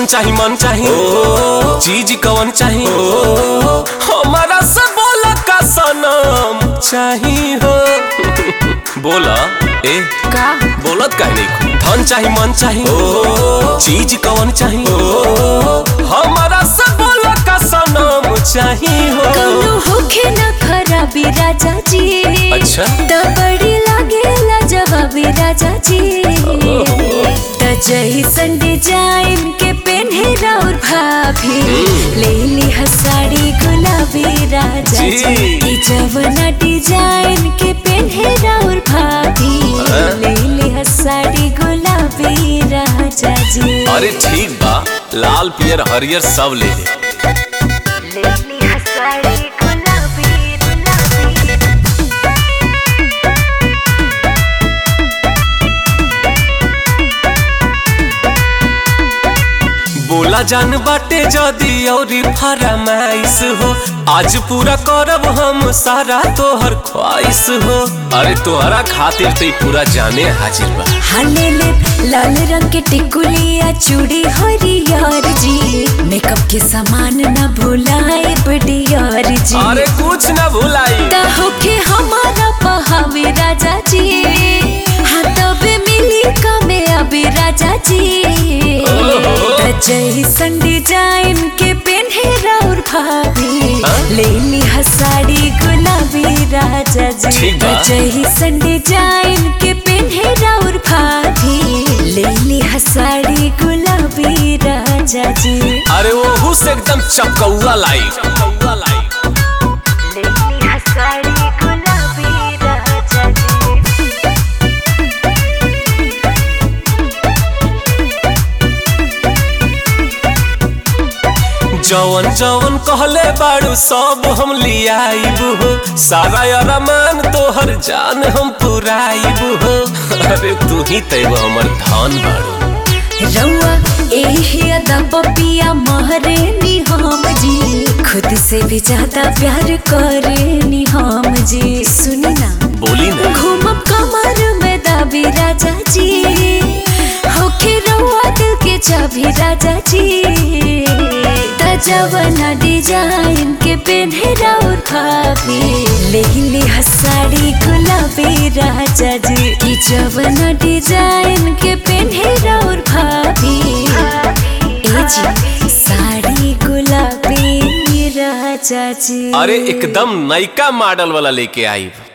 चाही मन चाही चीज कवन चाही हमारा सब बोला का सनम चाही हो बोला ए का बोलत काहे नहीं धन चाही मन चाही चीज कवन चाही हमारा सब बोला का सनम चाही हो कौनो होखे न खराबी राजा जी अच्छा। त बड़ी लागेला जवाबी राजा जी त जैसन डिजाइन के पेन्हे राउर भाभी ले ली साड़ी गुलाबी राजा जी। जी ई जवना डिजाइन के पेन्हे राउर भाभी हाँ। ले ली साड़ी गुलाबी राजा जी अरे ठीक बा लाल पियर हरियर सब ले ले ले ली साड़ी गुलाबी गुलाबी बोला जान बाटे जदी औरी फरमाइश हो आज पूरा करब हम सारा तोहर ख्वाहिश हो अरे तोहरा खातिर ते पूरा जाने हाजिर बा हाले ले लाल रंग के टिकुलिया चूड़ी हरियर जी मेकअप के सामान न भुलाए बडियार जी अरे कुछ ना भुलाई ता होके हमारा पहावे राजा जी हाँ तबे मिली कमे अभी राजा जी ओहो। त जैसन डिजाइन के पेन्हे राउर भाभी हाँ? ले ली साड़ी गुलाबी राजा जी ठीक बा। त जैसन डिजाइन के पेन्हे राउर भाभी ले ली साड़ी गुलाबी राजा जी अरे वो से एकदम चपकौआ लाई चपकौआ लाई ले ली साड़ी गुलाबी राजा जी जवन जवन कहले बाड़ू सब हम लियाइब हो सारा अरमान तोहर जान हम पुराइब हो अरे तू ही तैब हमर धन बाड़ू रउआ एही अदा पपिया महरे नी हम जी खुद से भी ज्यादा प्यार करे नी हम जी सुनी ना बोली ना घूमब कमर में दाबी राजा जी होके रउआ दिल के चाबी राजा जी त जवना डिजाइन के पेन्हे राउर भाभी ले ली साड़ी गुलाबी राजा जी की जवना डिजाइन के पेन्हे राउर भाभी ए जी साड़ी गुलाबी राजा जी अरे एकदम नयका मॉडल वाला लेके आई